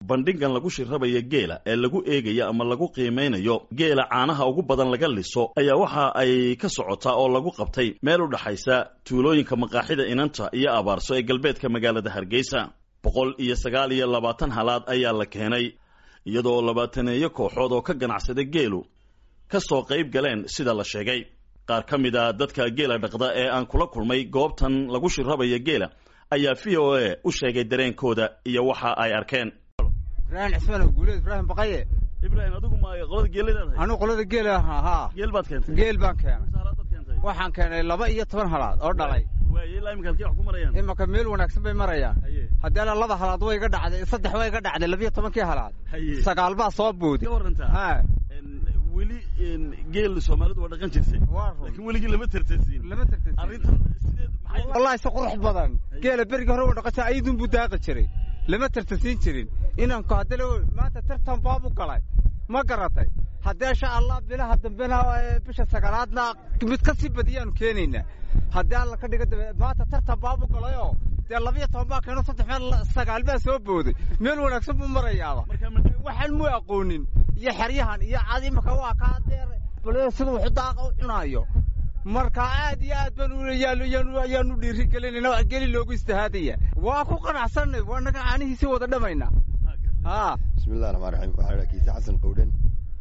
bandhigan lagu shirrabaya geela ee lagu eegayo ama lagu qiimaynayo geela caanaha ugu badan laga liso ayaa waxa ay ka socotaa oo lagu qabtay meel u dhaxaysa tuulooyinka maqaaxida inanta iyo abaarso ee galbeedka magaalada hargeysa boqol iyo sagaal iyo labaatan halaad ayaa la keenay iyadoo labaataneeyo kooxood oo ka ganacsada geelu ka soo qayb galeen sida la sheegay qaar ka mid a dadka geela dhaqda ee aan kula kulmay goobtan lagu shirrabaya geela ayaa v o a u sheegay dareenkooda iyo waxa ay arkeen ibraahim cismaan guuleed ibraahim baqaye ibraahim adigu ma qolada geeladaad anu qolada geela haa geel baad keentay geel baan keenay halaad baad keentay waxaan keenay laba iyo toban halaad oo dhalay waaye ilaa iminka halkee wax ku marayaan imanka meel wanaagsan bay marayaan haye haddii ala laba halaad way iga dhacday saddex way iga dhacday labiyo tobankii halaad haye sagaal baa soo boodi ka warantaa ha weli geel soomaalidu waa dhaqan jirtay waa run laakiin weligii lama tartasiin lama tartasi arrintan sideed maxay wallahi si qurux badan geela berigii hore u dhaqasha ayadun buu daaqi jiray lama tartasiin jirin inanku haddana maanta tartan baabu galay ma garatay haddee insha allah bilaha dambena ee bisha sagaalaadna mid ka sii badiyaanu keenaynaa haddii alla ka dhiga dambe maanta tartan baabu galayoo dee labiyo toban baa keeno saddex meel sagaal baa soo booday meel wanaagsan buu marayaaba markaa ma waxaan mu aqoonin iyo xeryahan iyo cad imaka waa kaa deer bal sida wuxuu daaqa u cunaayo marka aad iyo aad baan ayaanu dhiiri gelinayna waa geli loogu istihaadaya waa ku qanacsanay waa naga caanihiisi wada dhamayna ha bismillahi raxmaan raxiim waxaa idhaha kiise xasan qowdhan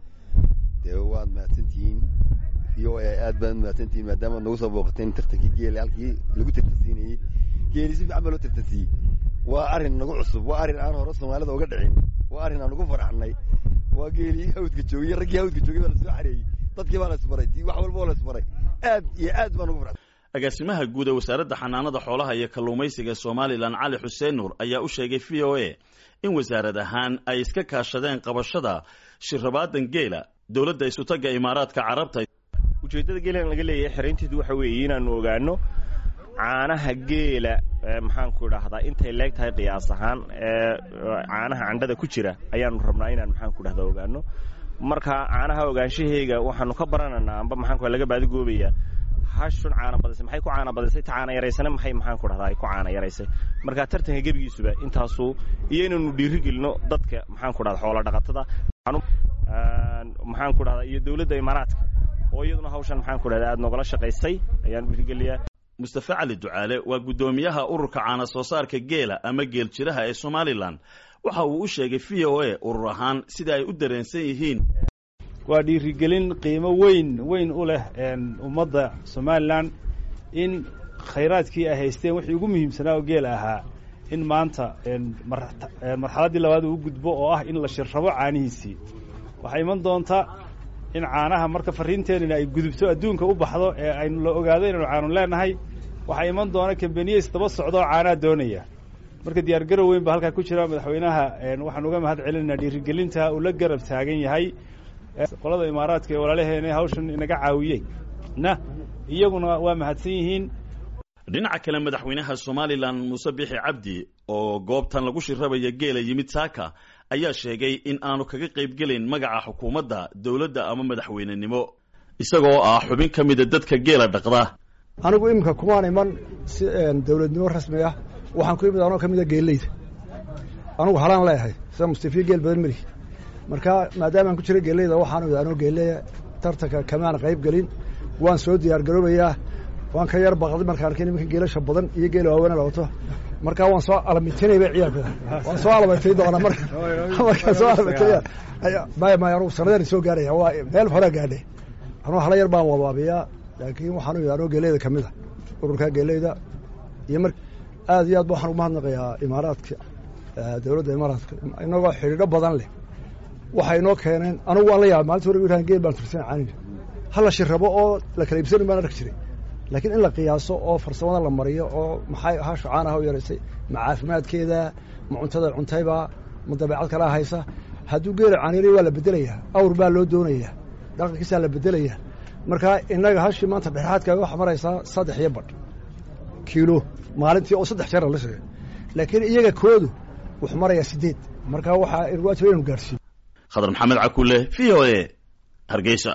dee waad mahadsantihiin v o a aad baad mahadsantihiin maadaamaad nagu soo booqateen tartankii geela halkii lagu tartansiinayey geeli si fiican baa loo tartansiiyey waa arrin nagu cusub waa arrin aan hore soomaalida uga dhicin waa arrin aan ugu faraxnay waa geelii hawdka joogay raggii hawdka joogay baa lasoo xareeyey dadkii baa la isbaray tii wax walba oo la isbaray aad iyo aad baan ugu faraxsan agaasimaha guud ee wasaaradda xanaanada xoolaha iyo kalluumaysiga somalilan cali xuseen nuur ayaa u sheegay v o a in wasaarad ahaan ay iska kaashadeen qabashada shirrabaadan geela dowladda isutagga imaaraadka carabta ujeeddada geelan laga leeyahay xeraynteedu waxa weeye inaanu ogaano caanaha geela maxaanku idhaahdaa intay leeg tahay qiyaas ahaan ee caanaha candhada ku jira ayaanu rabnaa inaan maxaanku idhahdaa ogaano marka caanaha ogaanshaheyga waxaanu ka baranaynaa amba maxaanku laga baadigoobayaa hashun caana badisay maxay ku caana badisay ta caana yaraysana maxay maxaanku dhahdaa ay ku caana yaraysay marka tartanka gebigiisuba intaasu iyo inaynu dhiiri gelino dadka maxaanku dhahda xoola dhaqatada maxaanku dhahdaa iyo dowladda imaaraadka oo iyaduna hawshan maxaanku dhahda aad noogala shaqaysay ayaan dhiirigeliyaa mustafe cali ducaale waa guddoomiyaha ururka caana soo saarka geela ama geel jiraha ee somalilan waxa uu u sheegay v o a urur ahaan sida ay u dareensan yihiin waa dhiirigelin qiimo weyn weyn u leh ummadda somalilan in khayraadkii ay haysteen wixii ugu muhiimsanaa oo geela ahaa in maanta marxaladdii labaad uu gudbo oo ah in la shirrabo caanihiisii waxaa iman doonta in caanaha marka farriinteenina ay gudubto adduunka u baxdo ee aynu la ogaado inaynu caanu leenahay waxaa iman doona kambaniye isdaba socdo oo caanaha doonaya marka diyaargarow weyn baa halkaa ku jira madaxweynaha waxaan uga mahad celinaynaa dhiirigelinta uu la garab taagan yahay qolada imaaraadka ee walaalaheena hawshan inaga caawiyey na iyaguna waa mahadsan yihiin dhinaca kale madaxweynaha somalilan muuse bixi cabdi oo goobtan lagu shirrabaya geela yimid saaka ayaa sheegay in aanu kaga qaybgelayn magaca xukuumadda dowladda ama madaxweynenimo isagoo ah xubin ka mida dadka geela dhaqda anigu iminka kumaan iman si dowladnimo rasmi ah waxaan ku imid anoo ka mida geelleyda anugu halaan leeyahay sida mustafiya geel badan meli marka maadaama aan ku jira geelleyda waxaan imid anoo geelleya tartanka kamaan qayb gelin waan soo diyaar garoobayaa waan ka yar baqday markaan arkay nimanka geelasha badan iyo geela waaweena la wato markaa waan soo alamitinayba ciyaalkooda waan soo alamatay doonaa marka markaan soo alamataya maya maya anugu sanadaan soo gaaraya waa meel horaa gaadhay anuu hala yar baan wabaabiyaa laakiin waxaan imid anoo geeleyda ka mid a ururkaa geeleyda iyo mar aad iyo aad ba waxaan ugu mahadnaqayaa imaaraadka dowladda imaaraadka inagoo xidhiidho badan leh waxay inoo keeneen anugu waan la yaabay maalinta hore iran geel baan tursan caaniga hala shirrabo oo la kala iibsanin baan arki jiray laakiin in la qiyaaso oo farsamada la mariyo oo maxay hashu caanaha u yaraysay ma caafimaadkeeda ma cuntada cuntayba ma dabeecad kalaa haysa hadduu geela caaniray waa la bedelayaa awr baa loo doonayaa dhaqankiisaa la bedelayaa marka innaga hashii maanta dhexaadka waxa maraysaa saddex iyo badh kiilo maalintii oo saddex jeera la sheegay laakiin iyaga koodu wuxuu marayaa siddeed marka waxaa waajib inaynu gaadhsiin khadar maxamed cakulle v o a hargeysa